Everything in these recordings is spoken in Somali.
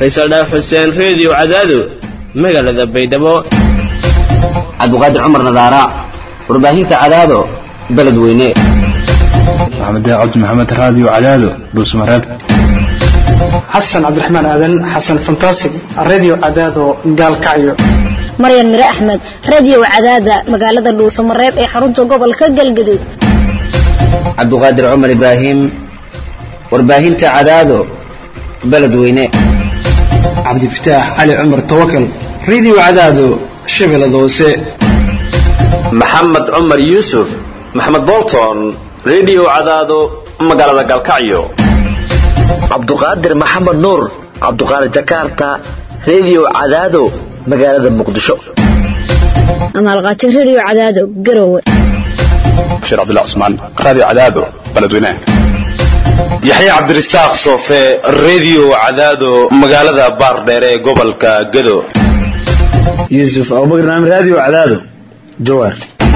faysal dhaaf xuseen reediyo cadaado magaalada baydhabo cabdiqaadir cumar nadaara warbaahinta cadaado beledweyne maxamed cabdi maxamed raadiyo cadaado dhuusmareeb xasan cabdiraxmaan aadan xasan fantasig radio cadaado gaalkacyo maryan mire axmed radio cadaada magaalada dhuusamareeb ee xarunta gobolka galgaduud cabdiqaadir cumar ibraahim warbaahinta cadaado beledweyne cabdifataax cali cumar tawakal radio cadaado shabeellada hoose maxamed cumar yuusuf maxamed bolton radio cadaado magaalada galkacyo cabduqaadir maxamed nuur cabduqaadir jakarta radio cadaado magaalada muqdisho amaalqaajo radio cadaado garowe bashiir cabdullah cusmaan raadiyo cadaado beledweyne yaxye cabdirasaaq soofe radio cadaado magaalada baardheer ee gobolka gado yuusuf abubakar naam radio cadaado jawaar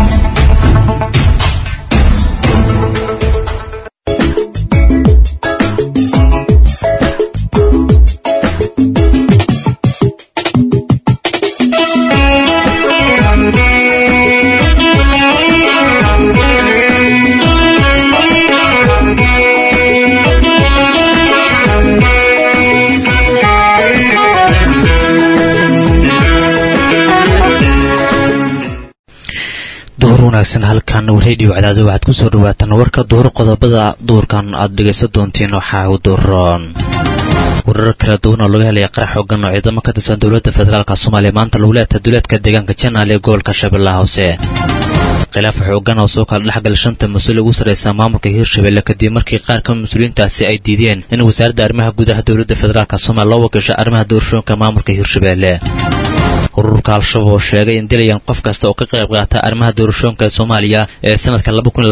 wanaagsan halkan radio cadaado waxaad ku soo dhawaataan warka duhur qodobada duhurkan aad dhegaysan doontiin waxaa u duroon warar kala duwan oo laga helaya qarax xoogan oo ciidamo ka tirsan dowladda federaalk soomaaliya maanta lagu leetahay duleedka deegaanka janaal ee gobolka shabeellaha hoose khilaaf xoogan oo soo kala dhexgala shanta mas-uul ugu sarraysa maamulka hirshabelle kadib markii qaar ka mas-uuliyiintaasi ay diideen in wasaaradda arrimaha gudaha dowladda federaalk soomaaliya loo wakiisho arrimaha doorashooyinka maamulka hirshabelle ururka al-shabaab oo sheegay in dilayaan qof kasta oo ka qayb qaata arrimaha doorashooyinka soomaaliya ee sanadka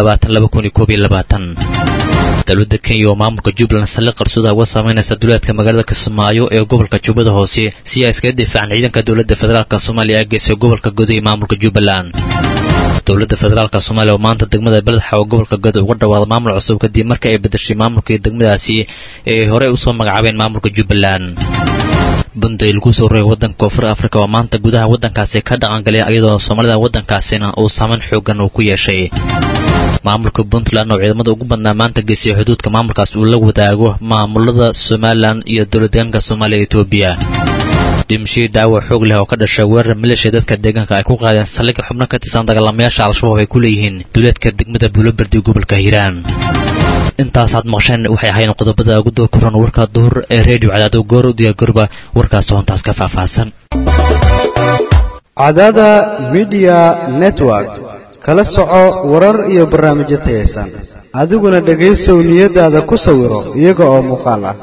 dowladda kenya oo maamulka jubbaland saldhig qarsoda uga samaynaysa duleedka magaalada kismaayo ee gobolka jubbada hoose si ay iskaga difaacaan ciidanka dowladda federaalk soomaaliya ee geysay gobolka godo ee maamulka jubbaland dowladda federaalk soomaaliya oo maanta degmada beledxa oo gobolka godo uga dhawaada maamul cusub kadib marka ay bedeshay maamulkii degmadaasi ee horey usoo magacaabeen maamulka jubbaland bunday lagu soo rogay waddanka koonfur afrika oo maanta gudaha waddankaasi ka dhaqangalay iyadoo soomaalida waddankaasina uu saameyn xoogan uu ku yeeshay maamulka puntland oo ciidamada ugu badnaa maanta geysay xuduudka maamulkaas uu la wadaago maamulada somalilan iyo dowladdeegaanka soomaaliya etoobiya dhimashadii daawac xoog leh oo ka dhashay weerar maleeshiya dadka deegaanka ay ku qaadeen saldhigga xubno ka tirsan dagaalamayaasha al-shabaab ay ku leeyihiin duleedka degmada buulobardi gobolka hiiraan intaasaad maqsheen waxay ahayn qodobada ugu doo koran warka duhur ee redio cadaado goor u diyaargarba warkaas hoontaas ka faahfaahsan cadaada midiya network kala soco warar iyo barnaamijyo tayaysan adiguna dhegaysow niyadaada ku sawiro iyaga oo muuqaal ah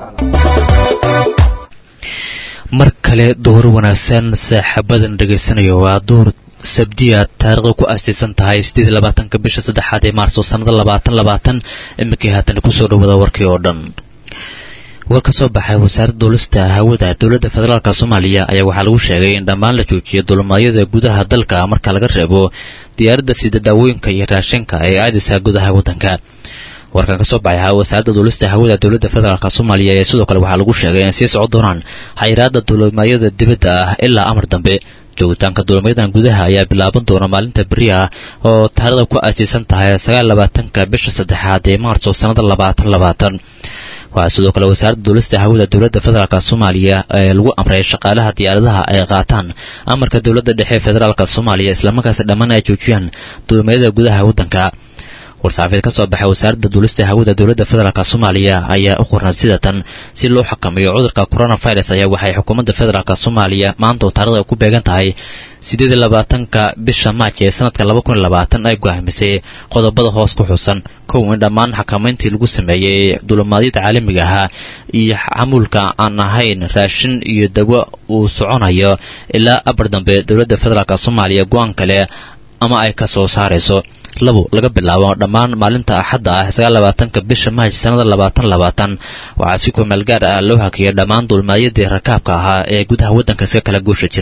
mar kale duhur wanaagsan saaxaabadan dhegaysanayo waa duhur sabdiya taariikhda ku aastaysan tahay siddeed labaatanka bisha saddexaad ee maarso sannada labaatan labaatan iminkii haatan kusoo dhawada warkii oo dhan war ka soo baxay wasaaradda duulista hawada dowladda federaalk soomaaliya ayaa waxaa lagu sheegay in dhammaan la joojiyo dulmaadyada gudaha dalka marka laga reebo diyaaradda sida daawooyinka iyo raashinka ee aadaysa gudaha waddanka warkan ka soo baxay wasaaradda duulista hawada dowladda federaalk soomaaliya ee sidoo kale waxaa lagu sheegay in sii socon doonaan xayiraadda dulmaadyada dibadda ah ilaa amar dambe joogitaanka dulmayadan gudaha ayaa bilaaban doona maalinta beri ah oo taarikhda ku aasaysan tahay sagaal labaatanka bisha saddexaad ee maarso sannada labaatan labaatan waxaa sidoo kale wasaaradda duulista hawada dowladda federaalk soomaaliya ee lagu amray shaqaalaha diyaaradaha ay qaataan amarka dowladda dhexe federaalk soomaaliya islamarkaas dhammaan ay joojiyaan dulmayada gudaha waddanka war-saxaafeed ka soo baxay wasaaradda duulista hawada dowladda federaalk soomaaliya ayaa u qornay sidatan si loo xakameeyo cudurka coronavirus ayaa waxay xukuumadda federaalk soomaaliya maanta oo taarikhda ku beegan tahay siddeed labaatanka bisha maaj ee sanadka laba kun labaatan ay go'aamisay qodobada hoos ku xusan kow in dhammaan xakamayntii lagu sameeyey dulmaadyada caalamiga ahaa iyo xamuulka aan ahayn raashin iyo dawo uu soconayo ilaa abar dambe dowladda federaalk soomaaliya go-aan kale ama ay ka soo saarayso labo laga bilaabo dhammaan maalinta axadda ah sagaal labaatanka bisha maaj sannada labaatan labaatan waxaa si kumeel gaar ah loo hakiyay dhammaan dulmaadyadii rakaabka ahaa ee gudaha waddanka iska kala guusha jiray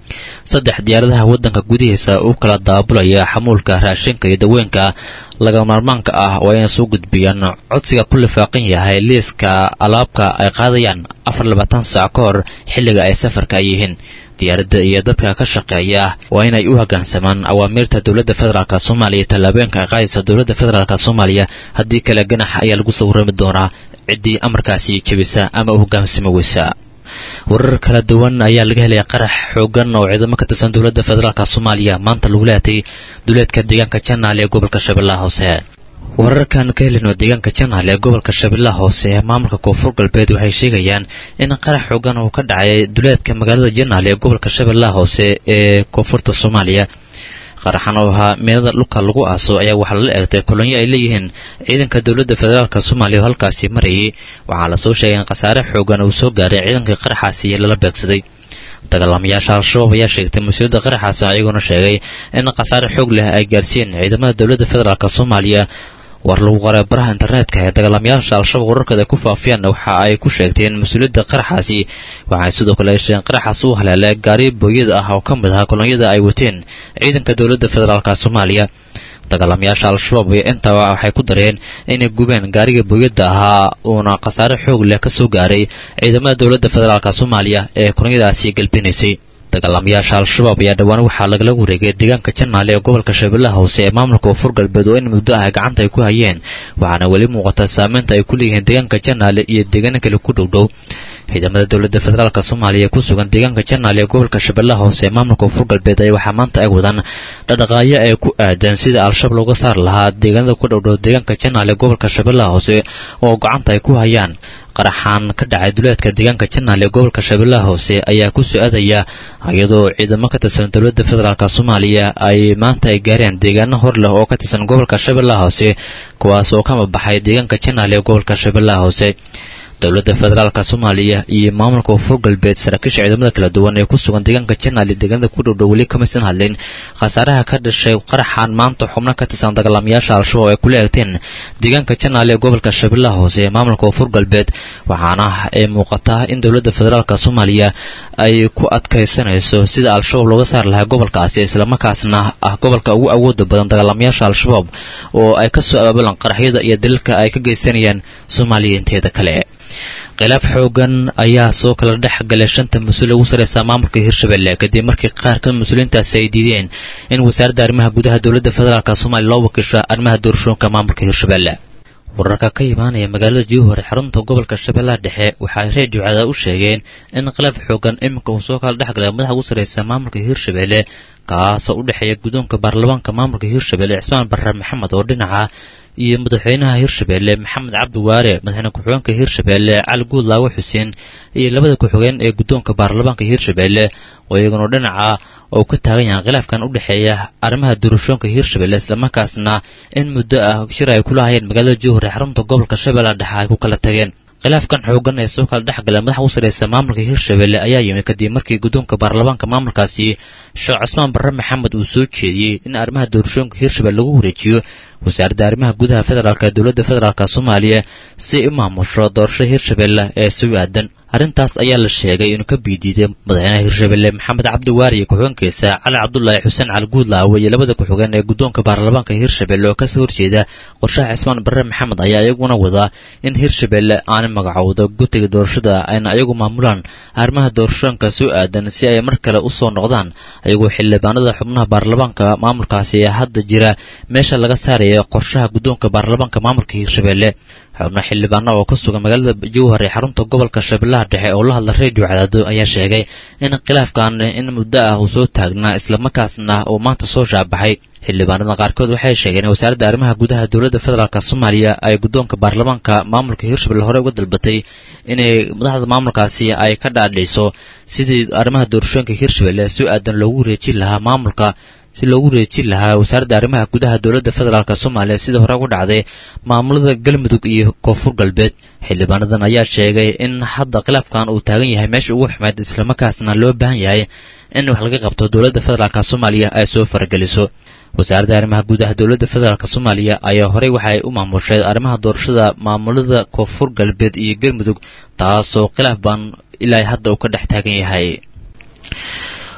saddex diyaaradaha waddanka gudihiisa u kala daabulaya xamuulka raashinka iyo daweenka laga maarmaanka ah waa inay soo gudbiyaan codsiga ku lifaaqan yahay liiska alaabka ay qaadayaan afar labaatan saac ka hor xilliga ay safarka yihiin diyaaradda iyo dadka ka shaqeeya waa inay u hoggaansamaan awaamiirta dowladda federaalk soomaaliya iyo tallaabooyinka ay qaadaysa dowladda federaalk soomaaliya haddii kale ganax ayaa lagu soo warrami doonaa ciddii amarkaasi jebisa ama u hoggaansami weysa warar kala duwan ayaa laga helaya qarax xoogan oo ciidamo ka tirsan dowladda federaalk soomaaliya maanta lagu leetay duleedka deegaanka janaal ee gobolka shabeellaha hoose wararkan ka helino deegaanka janaal ee gobolka shabeellaha hoose ee maamulka koonfur galbeed waxay sheegayaan in qarax xoogan uu ka dhacay duleedka magaalada janaal ee gobolka shabeellaha hoose ee koonfurta soomaaliya qaraxan oo ahaa meelada dhulka lagu aaso ayaa waxaa lala eegtay kolonyo ay leeyihiin ciidanka dowladda federaalk soomaaliya oo halkaasi marayay waxaa lasoo sheegay in khasaare xoogan uu soo gaaray ciidankii qaraxaasi lala beegsaday dagaalamayaasha al-shabaab ayaa sheegtay mas-uuliyadda qaraxaasi ayagoona sheegay in khasaare xoog leh ay gaarsiiyeen ciidamada dowladda federaalk soomaaliya war lagu qoray baraha internetka ee dagaalamayaasha al-shabaab wararkooda ay ku faafiyaan waxa ay ku sheegteen mas-uuliyadda qaraxaasi waxay sidoo kale ay sheegeen qaraxaas uu haleelay gaari booyada ah oo ka mid ahaa kolonyada ay wateen ciidanka dowladda federaalk soomaaliya dagaalamayaasha al-shabaab iyo intaba waxay ku dareen inay gubeen gaariga booyadda ahaa uuna khasaare xoog leh ka soo gaaray ciidamada dowladda federaalk soomaaliya ee kolonyadaasi galbinaysay dagaalamayaasha al-shabaab ayaa dhowaan waxaa lagala wareegay deegaanka janaale ee gobolka shabeellaha hoose ee maamulka koonfur galbeed oo in muddo ah gacanta ay ku hayeen waxaana weli muuqata saameynta ay ku leeyihiin deegaanka janaale iyo deegaano kale ku dhowdhow ciidamada dowladda federaalk soomaaliya ee ku sugan deegaanka janaal ee gobolka shabeellaha hoose ee maamulka koonfur galbeed ayaa waxaa maanta ay wadaan dhadhaqaayo ay ku aadan sida al-shabaab looga saari lahaa deegaanada ku dhowdhow deegaanka janaal ee gobolka shabeellaha hoose oo gacanta ay ku hayaan qaraxaan ka dhacay duleedka deegaanka janaal ee gobolka shabeellaha hoose ayaa ku soo aadaya iyadoo ciidamo ka tirsan dowladda federaalk soomaaliya ay maanta ay gaareen deegaano hor leh oo ka tirsan gobolka shabeellaha hoose kuwaas oo kama baxay deegaanka janaal ee gobolka shabeellaha hoose dowladda federaalk soomaaliya iyo maamulka koonfur galbeed saraakiisha ciidamada kala duwan ee ku sugan deegaanka janaal iyo deegaanada ku dhowdhow weli kamaysan hadlin khasaaraha ka dhashay qaraxan maanta xubno ka tirsan dagaalamayaasha al-shabaab ay kula eegteen deegaanka janaal ee gobolka shabeellaha hoose ee maamulka koonfur galbeed waxaana ay muuqataa in dowladda federaalk soomaaliya ay ku adkaysanayso sida al-shabaab looga saari lahaa gobolkaasi islamarkaasna ah gobolka ugu awooda badan dagaalamayaasha al-shabaab oo ay ka soo abaabulaan qaraxyada iyo daliilka ay ka geysanayaan soomaaliya inteeda kale khilaaf xoogan ayaa soo kala dhex galay shanta mas-uul ugu sarreysa maamulka hirshabelle kadib markii qaar ka mas-uuliyiintaasi ay diideen in wasaaradda arrimaha gudaha dowladda federaalk soomaaliya loo wakiisho arrimaha doorashooyinka maamulka hirshabelle wararka ka imaanaya magaalada jowhar xarunta gobolka shabeellaha dhexe waxay reediyo cadaa u sheegeen in khilaaf xoogan iminka uu soo kala dhex galay madaxa ugu sarreysa maamulka hirshabelle kaasoo u dhexeeya guddoonka baarlamaanka maamulka hirshabelle cismaan barre maxamed oo dhinaca iyo madaxweynaha hirshabelle maxamed cabdi waare madaxweyne ku-xigeenka hirshabelle cali guudlaawe xuseen iyo labada ku-xigeen ee guddoonka baarlamaanka hirshabelle oo iyaguna dhinaca oo ka taagan yahay khilaafkan u dhexeeya arrimaha doorashooyinka hirshabelle islamarkaasna in muddo ah shir ay kula hayeen magaalada jowhar ee xarunta gobolka shabeellaha dhexe ay ku kala tageen khilaafkan xoogan ee soo kala dhex gala madaxa u sarreysa maamulka hirshabelle ayaa yimid kadib markii guddoonka baarlamaanka maamulkaasi sheekh cusmaan barre maxamed uu soo jeediyey in arrimaha doorashooyinka hirshabelle lagu wareejiyo wasaaradda arrimaha gudaha federaalk ee dowladda federaalk soomaaliya si ay u maamusho doorashada hirshabelle ee soo aadan arrintaas ayaa la sheegay inuu ka biidiiday madaxweynaha hirshabelle maxamed cabdi waari iyo ku-xigeenkiisa cali cabdulaahi xuseen cali guudlaawe iyo labada ku-xigeen ee guddoonka baarlamaanka hirshabelle oo kasoo horjeeda qorshaha cismaan barre maxamed ayaa iyaguna wadaa in hirshabelle aanay magacowdo gutiga doorashada ayna iyagu maamulaan arrimaha doorashooyinka soo aadan si ay mar kale u soo noqdaan ayagoo xildhibaanada xubnaha baarlamaanka maamulkaasi ee hadda jira meesha laga saaraya qorshaha guddoonka baarlamaanka maamulka hirshabelle xubno xildhibaana oo ka sugan magaalada jowhar ee xarunta gobolka shabeellaha dhexe oo la hadla reediyo cadaado ayaa sheegay in khilaafkan in muddo ah uu soo taagnaa islamarkaasna uu maanta soo shaabaxay xildhibaanada qaarkood waxay sheegeen in wasaaradda arrimaha gudaha dowladda federaalk soomaaliya ay guddoonka baarlamaanka maamulka hirshabelle hore uga dalbatay inay madaxda maamulkaasi ay ka dhaadhiciso sidii arrimaha doorashooyinka hirshabelle si aadan loogu wareejin lahaa maamulka si loogu wareejin lahaa wasaaradda arrimaha gudaha dowladda federaalk soomaaliya sidii hore ugu dhacday maamulada galmudug iyo koonfur galbeed xildhibaanadan ayaa sheegay in hadda khilaafkan uu taagan yahay meesha ugu xumeed islamarkaasna loo baahan yahay in wax laga qabto dowladda federaalk soomaaliya ay soo farageliso wasaaradda arrimaha gudaha dowladda federaalk soomaaliya ayaa horey waxay u maamushay arrimaha doorashada maamulada koonfur galbeed iyo galmudug taasoo khilaaf baan ilaa hadda uu ka dhex taagan yahay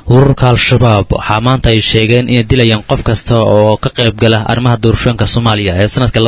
ururka al-shabaab waxaa maanta ay sheegeen inay dilayaan qof kasta oo ka qayb gala arrimaha doorashooyinka soomaaliya ee sanadka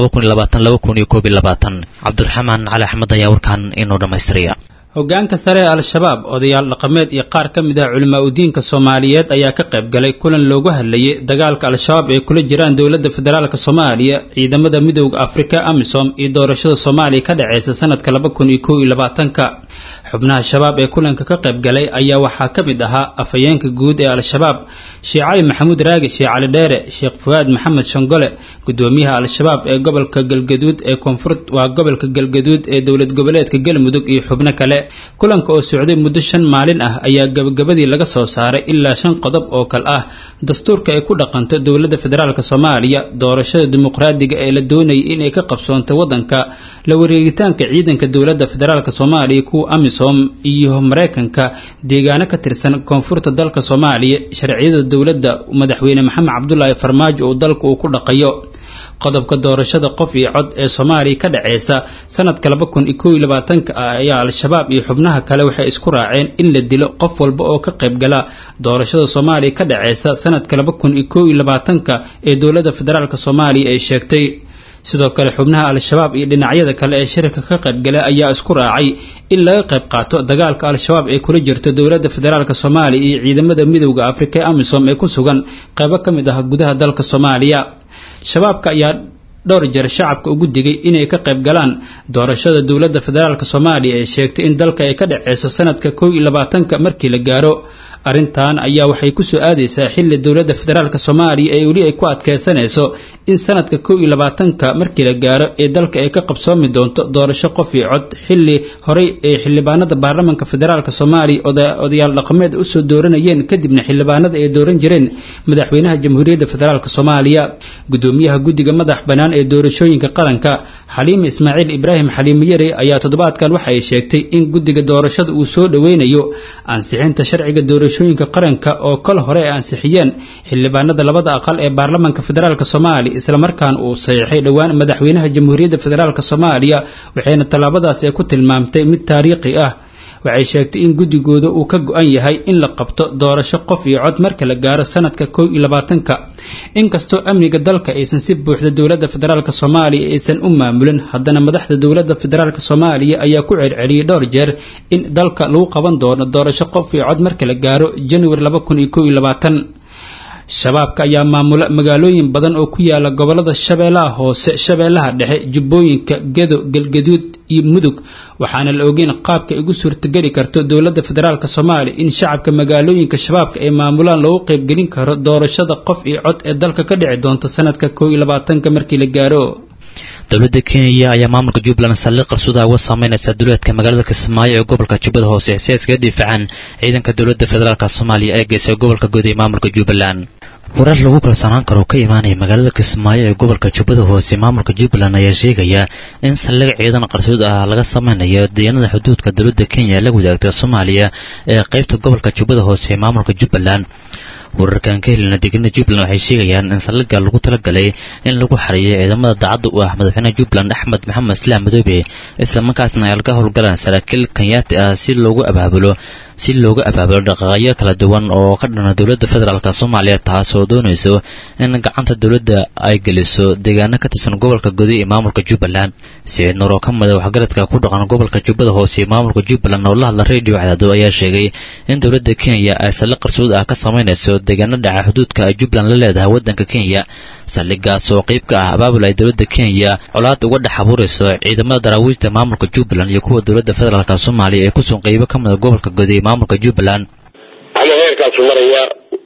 cabdiraxmaan cali axmed ayaa warkan inoo dhammaystiraya hogaanka sare ee al-shabaab odayaal dhaqameed iyo qaar ka mid ah culimaa udiinka soomaaliyeed ayaa ka qayb galay kulan loogu hadlayay dagaalka al-shabaab ay kula jiraan dowladda federaalk soomaaliya ciidamada midooda afrika amisom iyo doorashada soomaaliya ka dhaceysa sanadka laba kun iyo kow iyo labaatanka xubnaha shabaab ee kulanka ka qayb galay ayaa waxaa ka mid ahaa afhayeenka guud ee al-shabaab sheekh cali maxamuud raagi sheekh cali dheere sheekh fuwaad maxamed shongole gudoomiyaha al-shabaab ee gobolka galgaduud ee koonfur waa gobolka galgaduud ee dowlad goboleedka galmudug iyo xubno kale kulanka oo socday muddo shan maalin ah ayaa gabagabadii laga soo saaray ilaa shan qodob oo kale ah dastuurka ay ku dhaqanto dowladda federaalk soomaaliya doorashada dimuqraadiga ee la doonayay inay ka qabsoonto waddanka la wareegitaanka ciidanka dowladda federaalk soomaaliya kuwa amisom iyo mareykanka deegaano ka tirsan koonfurta dalka soomaaliya sharciyada dowladda madaxweyne maxamed cabdulaahi farmaajo uu dalka uu ku dhaqayo qodobka doorashada qof iyo cod ee soomaaliya ka dhaceysa sanadka laba kun iyo kow iyo labaatanka ah ayaa al-shabaab iyo xubnaha kale waxay isku raaceen in la dilo qof walba oo ka qayb gala doorashada soomaaliya ka dhaceysa sanadka laba kun iyo kow iyo labaatanka ee dowladda federaalk soomaaliya ay sheegtay sidoo kale xubnaha al-shabaab iyo dhinacyada kale ee shirka ka qaybgalay ayaa isku raacay in laga qayb qaato dagaalka al-shabaab ee kula jirto dowladda federaalk soomaaliya iyo ciidamada midowda afrika ee amisom ee ku sugan qaybo ka mid ah gudaha dalka soomaaliya shabaabka ayaa dhowr jeer shacabka ugu digay inay ka qayb galaan doorashada dowladda federaalk soomaaliya ee sheegtay in dalka ay ka dhaceyso sanadka kow iyo labaatanka markii la gaaro arrintan ayaa waxay ku soo aadaysaa xilli dowladda federaalk soomaaliya ee weli ay ku adkeysanayso in sanadka kow iyo labaatanka markii la gaaro ee dalka ay ka qabsoomi doonto doorasho qof iyo cod xilli horey ee xildhibaanada baarlamanka federaalk soomaaliya odayaal dhaqameed usoo dooranayeen kadibna xildhibaanada ay dooran jireen madaxweynaha jamhuuriyadda federaalk soomaaliya gudoomiyaha guddiga madax bannaan ee doorashooyinka qaranka xaliime ismaaciil ibraahim xaliime yare ayaa toddobaadkan waxa ay sheegtay in guddiga doorashada uu soo dhoweynayo ansixinta sharciga doorashooyinka qaranka oo kol hore ay ansixiyeen xildhibaanada labada aqal ee baarlamanka federaalk soomaaliya islamarkaan uu saxiixay dhowaan madaxweynaha jamhuuriyadda federaalk soomaaliya waxayna tallaabadaas ay ku tilmaamtay mid taariikhi ah waxay sheegtay in guddigooda uu ka go-an yahay in la qabto doorasho qof iyo cod marka la gaaro sanadka kow iyo labaatanka inkastoo amniga dalka aysan si buuxda dowladda federaalk soomaaliya aysan u maamulin haddana madaxda dowladda federaalk soomaaliya ayaa ku celceliyey dhowr jeer in dalka lagu qaban doono doorasho qof iyo cod marka la gaaro januari laba kun iyo kow iyo labaatan shabaabka ayaa maamula magaalooyin badan oo ku yaala gobolada shabeellaha hoose shabeellaha dhexe jubbooyinka gedo galgaduud iyo mudug waxaana la ogeyn qaabka igu suurtageli karto dowladda federaalk soomaaliya in shacabka magaalooyinka shabaabka ay maamulaan loogu qaybgelin karo doorashada qof iyo cod ee dalka ka dhici doonta sanadka kow iyo labaatanka markii la gaaro dowladda kenya ayaa maamulka jubbaland saldhig qarsudaha uga saameynaysa duleedka magaalada kismaayo ee gobolka jubbada hoose si ay iskaga difaacaan ciidanka dowladda federaalk soomaaliya ee geysay gobolka guud ee maamulka jubbaland warar lagu kalsanaan karo ka imaanaya magaalada kismaayo ee gobolka jubbada hoose maamulka jubbaland ayaa sheegaya in saldhig ciidan qarsood ah laga sameynayo deegaanada xuduudka dowladda kenya ee la wadaagta soomaaliya ee qaybta gobolka jubbada hoose ee maamulka jubbaland wararkan ka helina deegaanada jubbaland waxay sheegayaan in saldhigga lagu talagalay in lagu xareeyo ciidamada daacadda u ah madaxweynaha jubbaland axmed maxamed islaam madoobe islamarkaasna ay laga howlgalaan saraakiil kenyaati ah si loogu abaabulo si looga abaabulo dhaqaaqyo kala duwan oo ka dhana dowladda federaalk soomaaliya taas oo doonayso in gacanta dowladda ay geliso deegaano ka tirsan gobolka godi ee maamulka jubbaland siciid nuur oo ka mida waxgaradka ku dhaqan gobolka jubbada hoose ee maamulka jubbaland oo la hadla radio cadaado ayaa sheegay in dowladda kenya ay saldhig qarsood ah ka samaynayso deegaano dhaca xuduudka ay jubbaland la leedahay waddanka kenya saldhiggaas oo qayb ka ah abaabul ay dowladda kenya colaad uga dhex abuurayso ciidamada daraawiishta maamulka jubbaland iyo kuwa dowladda federaalk soomaaliya ee kusugan qaybo ka mida gobolka godi ee maamulka jubbaland ama heerkaasu maraya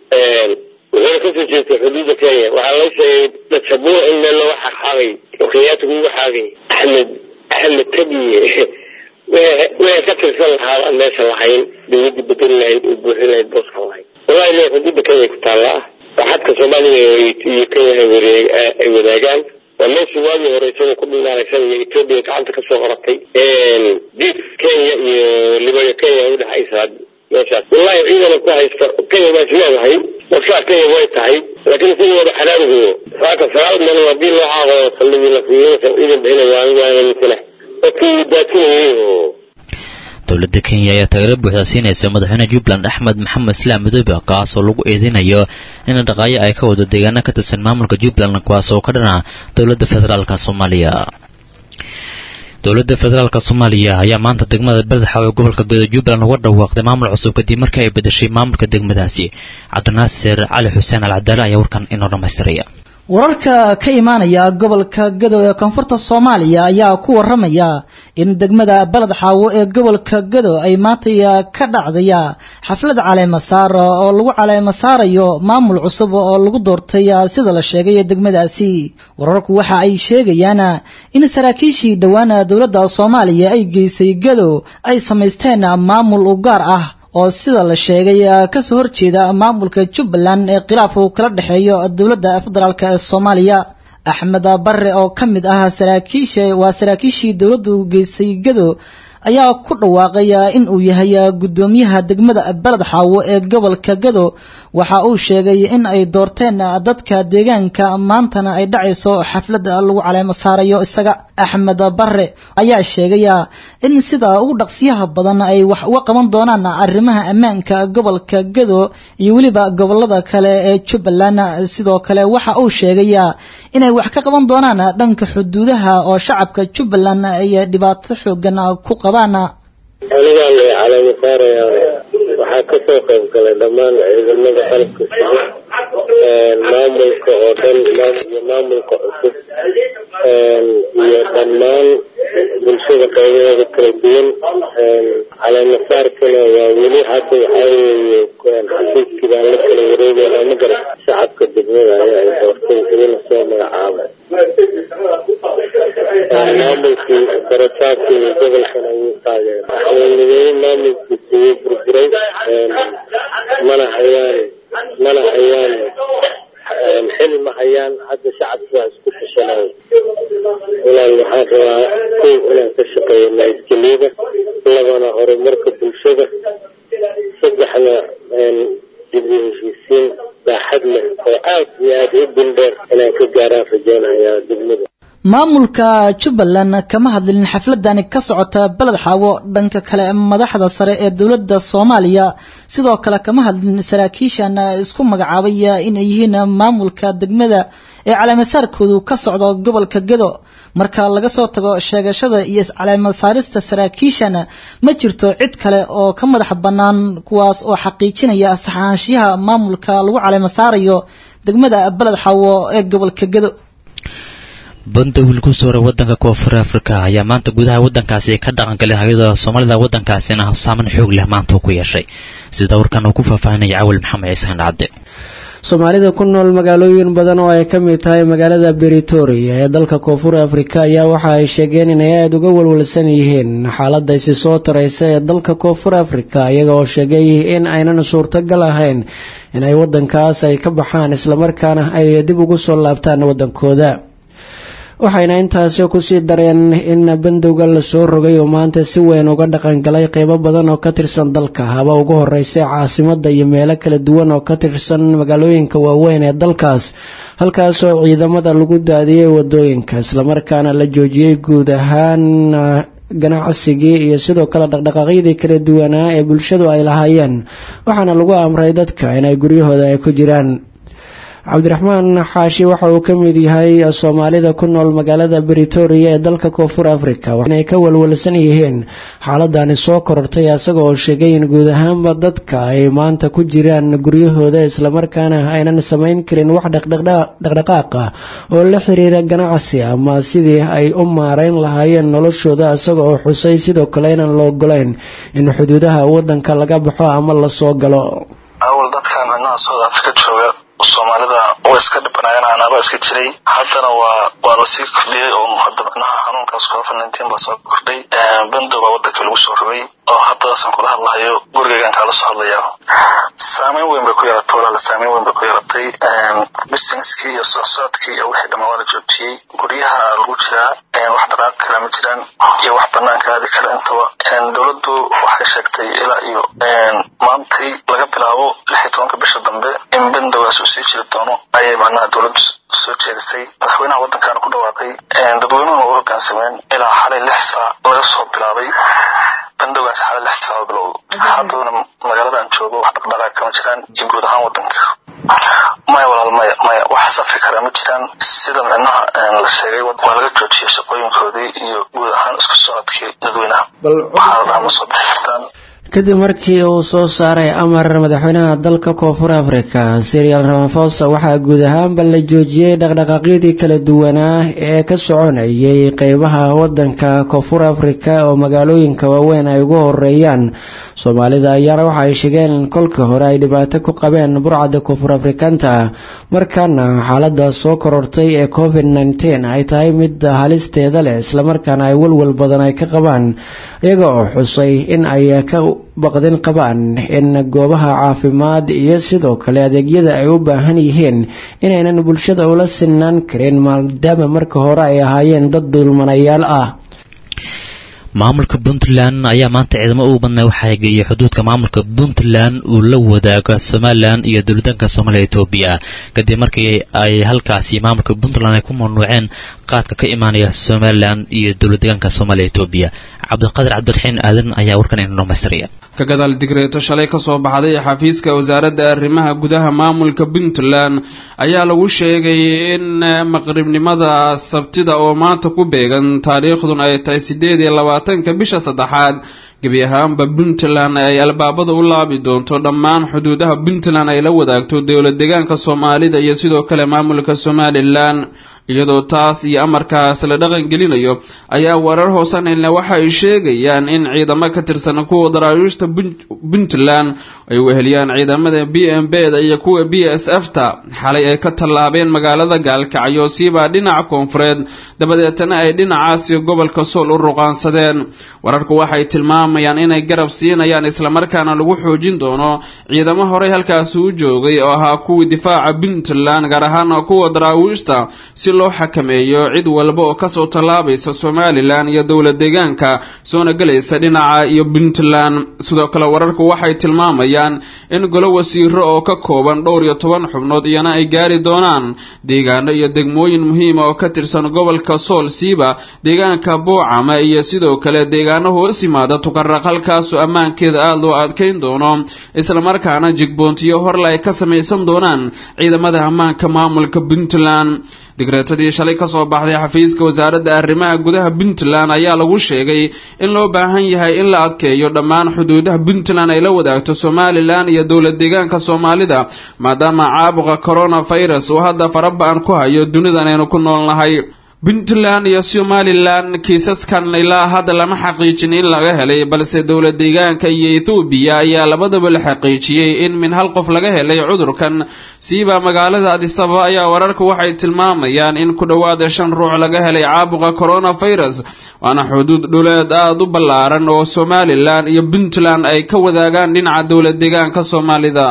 wuxuuna kasoo jeestay xuduudda kenya waxaa la sheegay dasabuur in meel looga xaqxaaqay oo kenyaatigu uga xaaqay axmed axmed tabiye wixii ka tirsan lahaa aan meesha lahayn dowladda bedeli lahayd oo buuxin lahayd booskan lahayd wallahi le xuduudda kenya ku taallaa waa xadka soomaaliya iyo kenya ay wadaagaan waa meeshii waagii hore isagoo ku dhinaanaysan iyo etoobiya gacanta kasoo qoratay diid kenya iyo libaya kenya udhexaysa meeshaas wallahi ciidana ku haysta kenya waa isleedahay warshaa kenya way tahay laakiin sidooda xalaaligu saaka sagaal meelood hadii loo caaqo saldhigii la siiyo ciidan bixinay waa waa misale dadkii daadsinayay oo dowladda kenya ayaa taageero buuxda siinaysa madaxweyne jubbaland axmed maxamed islaam madoobe kaas oo lagu eedeynayo in dhaqaayo ay ka wado deegaano ka tirsan maamulka jubbaland kuwaas oo ka dhana dowladda federaalka soomaaliya dowladda federaalka soomaaliya ayaa maanta degmada badaxa ee gobolka gedo jubbaland uga dhawaaqday maamul cusub kadib markii ay bedeshay maamulka degmadaasi cabdinaasir cali xuseen alcadaale ayaa warkan inoo dhammaystiraya wararka ka imaanaya gobolka gado ee koonfurta soomaaliya ayaa ku waramaya in degmada baled xaawo ee gobolka gado ay maantaya ka dhacdaya xaflad caleemasaar oo lagu caleemasaarayo maamul cusub oo lagu doortay sida la sheegay degmadaasi wararku waxa ay sheegayaan in saraakiishii dhowaana dowladda soomaaliya ay geysay gado ay samaysteen maamul u gaar ah oo sida la sheegay kasoo horjeeda maamulka jubbaland ee khilaaf uu kala dhexeeyo dowladda federaalk ee soomaaliya axmed barre oo ka mid ah saraakiisha waa saraakiishii dowladdu geysay gado ayaa ku dhawaaqay in uu yahay guddoomiyaha degmada baled xaawo ee gobolka gado waxa uu sheegay in ay doorteen dadka deegaanka maantana ay dhacayso xaflad lagu caleemo saarayo isaga axmed barre ayaa sheegay in sida ugu dhaqsiyaha badan ay wax uga qaban doonaan arrimaha ammaanka gobolka gado iyo weliba gobolada kale ee jubbaland sidoo kale waxa uu sheegay inay wax ka qaban doonaan dhanka xuduudaha oo shacabka jubbaland ay dhibaato xoogan ku qabaan anigaa la caleemo saaraya waxaa kasoo qayb galay dhammaan ciidamada qalabka sida maamulka oo dhan iyo maamulka cusub iyo dhammaan bulshada qaybaheeda kala duwan caleemo saarkana waa weli hadda waxaa weeye xafiiskii baan la kala wareegayna ma garan shacabka degmada ayaa ay doortay idina soo magacaabay maamulkii darataadkii gobolkan ayuu taageeray madaxweyne maamulkiisa wuu burburay mana hayaan mana hayaan xil ma hayaan hadda shacabki waa isku tashanay walaal waxaan rabaa kow inaan ka shaqeeyo nabadgelyada labana horumarka bulshada saddexna dib u heshiisiin baaxad leh oo aad iyo aad u dindheer inaan ka gaaraan rajeynayaa degmada maamulka jubbaland kama hadlin xafladani ka socota baled xaawo dhanka kale madaxda sare ee dowladda soomaaliya sidoo kale kama hadlin saraakiishan isku magacaabay inay yihiin maamulka degmada ee caleemasaarkoodu ka socdo gobolka gedo marka laga soo tago sheegashada iyo caleemasaarista saraakiishan ma jirto cid kale oo ka madax bannaan kuwaas oo xaqiijinaya saxaanshiyaha maamulka lagu caleemasaarayo degmada baled xaawo ee gobolka gedo banda wiil ku sooray wadanka koonfur afrika ayaa maanta gudaha wadankaasi ka dhaqangalay hay-ada soomaalida wadankaasina saaman xoog leh maanta uu ku yeeshay sida warkan uu ku faahfaahinaya cawil maxamed ciisaan cabde soomaalida ku nool magaalooyin badan oo ay ka mid tahay magaalada beritoria ee dalka koonfur afrika ayaa waxa ay sheegeen inay aada uga walwalsan yihiin xaaladda isi soo taraysa ee dalka koonfur afrika iyaga oo sheegay in aynan suurtagal ahayn inay wadankaas ay ka baxaan islamarkaana ay dib ugu soo laabtaan wadankooda waxayna intaasi kusii dareen in bandowga lasoo rogay oo maanta si weyn uga dhaqangalay qeybo badan oo ka tirsan dalka haba ugu horeysay caasimada iyo meelo kala duwan oo ka tirsan magaalooyinka waaweyn ee dalkaas halkaasoo ciidamada lagu daadiyey wadooyinka islamarkaana la joojiyey guud ahaan ganacsigii iyo sidoo kale dhaqdhaqaaqyadii kala duwanaa ee bulshadu ay lahaayeen waxaana lagu amray dadka inay guryahooda ay ku jiraan cabdiraxmaan xaashi waxa uu ka mid yahay soomaalida ku nool magaalada beritoria ee dalka koonfur africa waxaanay ka walwalsan yihiin xaaladani soo korortay isaga oo sheegay in guud ahaanba dadka ay maanta ku jiraan guryahooda islamarkaana aynan samayn karin wax dhaqdhaqaaq ah oo la xiriira ganacsi ama sidii ay u maarayn lahaayeen noloshooda isaga oo xusay sidoo kale inaan la ogolayn in xuduudaha wadanka laga baxo ama lasoo galo awal dadkan micnaha south africa jooga soomaalida way iska dhibanaayeen anaaba iska jiray haddana waa waa lasii kordhiyey oo hadda micnaha xanuunkaas covid nineteen baa soo kordhay bandow baa waddanka lagu soo rogay oo haddadasan kula hadlahayo gurigaygan kaala soo hadlaya saameyn weyn bay ku yeelatay walaala saameyn weyn bay ku yeelatay businesskii iyo socsocodkii iyo wixii dhammaan waa la joojiyey guryaha lagu jiraa wax dhaqaaq kale ma jiraan iyo wax banaanka aadi kale intaba dowladdu waxay sheegtay ilaa iyo maantii laga bilaabo lix iyo tobanka bisha dambe in bandowgaas uu sii jiri doono ayay macnaha dowladdu soo jeedisay madaxweynaha waddankaana ku dhawaaqay dadweynuhuna u hoggaansameen ilaa xalay lix saac laga soo bilaabay bandowgaas xala lix saacadood bilowda haddana magaalada aan joogo wax dhaqdhaqaaq kama jiraan iyo guud ahaan wadanka maya walaal maya maya wax safi kara ma jiraan sida micnaha la sheegay waa laga joojiyay shaqooyinkoodii iyo guud ahaan isku socodkii dadweynaha waxaa la dhaha ma soo bixi kartaan kadib markii uu soo saaray amar madaxweynaha dalka koonfur afrika sirial ramafosa waxaa guud ahaanba la joojiyey dhaqdhaqaaqyadii kala duwanaa ee ka soconayay qeybaha wadanka koonfur afrika oo magaalooyinka waaweyn ay ugu horeeyaan soomaalida ayaana waxa ay sheegeen in kolkii hore ay dhibaato ku qabeen burcadda koonfur afrikaanta markaana xaalada soo korortay ee covid nteen ay tahay mid halisteeda leh islamarkaana ay walwal badan ay ka qabaan iyaga oo xusay in ay ka baqdin qabaan in goobaha caafimaad iyo sidoo kale adeegyada ay u baahan yihiin inaynan bulshada ula sinaan karin maadaama marka hore ay ahaayeen dad dulmanayaal ah maamulka puntland ayaa maanta ciidamo ugu badnaa waxaa geeyay xuduudka maamulka puntland uu la wadaaga somalilan iyo dowladanka soomaaliya etoobiya kadib markii ay halkaasi maamulka puntland ay ku mamnuuceen qaadka ka imaanaya somalilan iyo dowladdeegaanka soomaaliya etoobiya cabdiqaadir cabdiraxiin aadan ayaa warkan ina dhamaystiraya ka gadaal digreeto shalay ka soo baxday xafiiska wasaaradda arrimaha gudaha maamulka puntland ayaa lagu sheegay in maqribnimada sabtida oo maanta ku beegan taariikhdun ay tahay siddeed iyo labaatanka bisha saddexaad gebi ahaanba puntland ay albaabada u laabi doonto dhammaan xuduudaha puntland ay la wadaagto dowlad deegaanka soomaalida iyo sidoo kale maamulka somalilan iyadoo taas iyo amarkaas la dhaqan gelinayo ayaa warar hoosanayna waxa ay sheegayaan in ciidamo ka tirsan kuwa daraawiishta puntland ay weheliyaan ciidamada b m b da iyo kuwa b s f ta xalay ay ka tallaabeen magaalada gaalkacyo siibaa dhinaca koonfureed dabadeetana ay dhinacaasi gobolka sool u ruqaansadeen wararku waxay tilmaamayaan inay garab siinayaan islamarkaana lagu xoojin doono ciidamo horey halkaasi u joogay oo ahaa kuwii difaaca puntland gaar ahaana kuwa daraawiishta si loo xakameeyo cid walba oo kasoo tallaabaysa somalilan iyo dowlad deegaanka soona gelaysa dhinaca iyo puntland sidoo kale wararku waxay tilmaamayaan in golo wasiiro oo ka kooban dhowr iyo toban xubnood iyana ay gaari doonaan deegaano iyo degmooyin muhiima oo ka tirsan gobolka sool siiba deegaanka boocama iyo sidoo kale deegaano hoos yimaada tukaraq halkaasoo ammaankeeda aada loo adkayn doono islamarkaana jigboontiyo horle ay ka samaysan doonaan ciidamada ammaanka maamulka puntland digreetadii shalay ka soo baxday xafiiska wasaaradda arrimaha gudaha puntland ayaa lagu sheegay in loo baahan yahay in la adkeeyo dhammaan xuduudaha puntland ay la wadaagto somalilan iyo dowlad deegaanka soomaalida maadaama caabuqa coronavirus uu hadda faraba-an ku hayo dunidan aynu ku noolnahay puntland iyo somalilan kiisaskan ilaa hadda lama xaqiijin in laga helay balse dowlad deegaanka iyo ethoobiya ayaa labadaba la xaqiijiyey in min hal qof laga helay cudurkan siiba magaalada adisaba ayaa wararku waxay tilmaamayaan in ku dhowaada shan ruux laga helay caabuqa coronavirus waana xuduud dhuleed aada u ballaaran oo somalilan iyo puntland ay ka wadaagaan dhinaca dowlad deegaanka soomaalida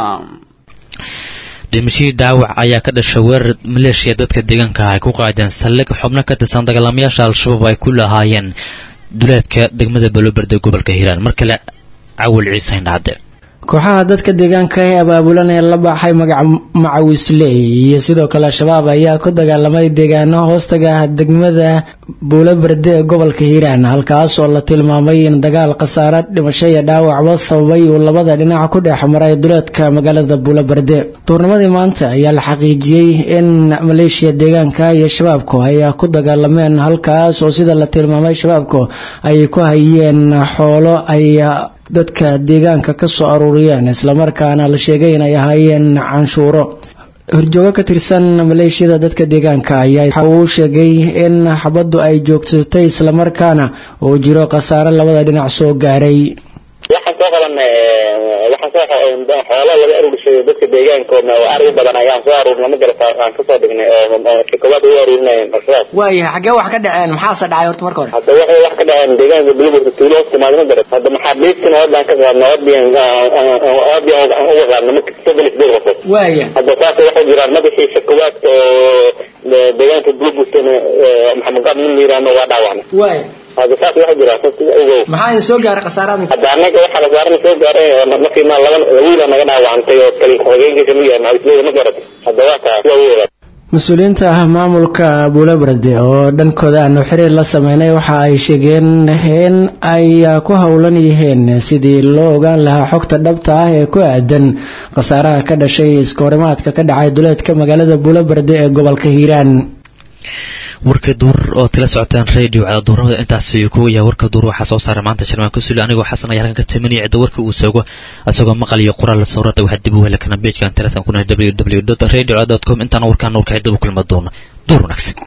dhimashihii daawac ayaa ka dhashay weerar maleeshiya dadka deegaanka ay ku qaadeen saldhig xubno ka tirsan dagaalamayaasha al-shabaab ay ku lahaayeen duleedka degmada baloberde gobolka hiiraan mar kale cawil ciise indhacde kooxaha dadka deegaanka ee abaabulan ee la baxay magaca macawisley iyo sidoo kale al-shabaab ayaa ku dagaalamay deegaano hoostaga ah degmada buulaberde ee gobolka hiiraan halkaas oo la tilmaamay in dagaal khasaare dhimasho iyo dhaawacba sababay uu labada dhinac ku dhex maray duleedka magaalada buulaberde duurnimadii maanta ayaa la xaqiijiyey in maleeshiya deegaanka iyo shabaabku ay ku dagaalameen halkaas oo sida la tilmaamay shabaabku ay ku hayeen xoolo ay dadka deegaanka ka soo aruuriyeen islamarkaana la sheegay inay ahaayeen canshuuro horjoogo ka tirsan maleeshiyada dadka deegaanka ayaa waxa uu sheegay in xabaddu ay joogtatay islamarkaana uu jiro khasaare labada dhinac soo gaaray waxaan soo qaban waxaan soo xoolo laga aruurshaday dadka deegaanka oo ari badan ayaan soo aruurnay ma garata aan kasoo dhignay oo shakabaad ugu aruurinayeen al-shabaab waaya xaggee wax ka dhaceen maxaase dhacay horta marka hore hadda waxay wax ka dhaceen deegaanka buluburta tuulo hoos timaado ma garata hadda maxaabiistina oodaan ka qaadna oodiyan oodiyan uga qaadna marka soddon isdeed qofood waaya hadda saasa waxay jiraan madaxii shakawaad oo deegaanka buluburtana maxamed gaab nin yiraahno waa dhaawacnay waaya hadda saas waxa jira ogow maxaa idin soo gaaray khasaarada hadda anaga waxaa khasaarana soo gaaray markii ma laba wiila naga dhaawacantay oo kali hogeenkiisa ma yahay macawisleyda ma garatay hadda waa taa waa weera mas-uuliyiinta ah maamulka buulabarde oo dhankooda aanu xiriir la sameynay waxa ay sheegeen in ay ku howlan yihiin sidii loo ogaan lahaa xogta dhabta ah ee ku aadan khasaaraha ka dhashay iskahorimaadka ka dhacay duleedka magaalada buulabarde ee gobolka hiiraan warka duur oo tila socotaan radio cadaduuramada intaas ayuu kuga yahay warka duur waxaa soo saaray maanta shirmaan kusuli anigoo xasan ayaa halkan ka tamanaya cidda warka uu soogo isagoo maqal iyo qoraal sawirada waxaa dib u heli karna beejkan telesan kuna www radio com intaana warkaan nuurka cidda u kulma doona duur wanaagsan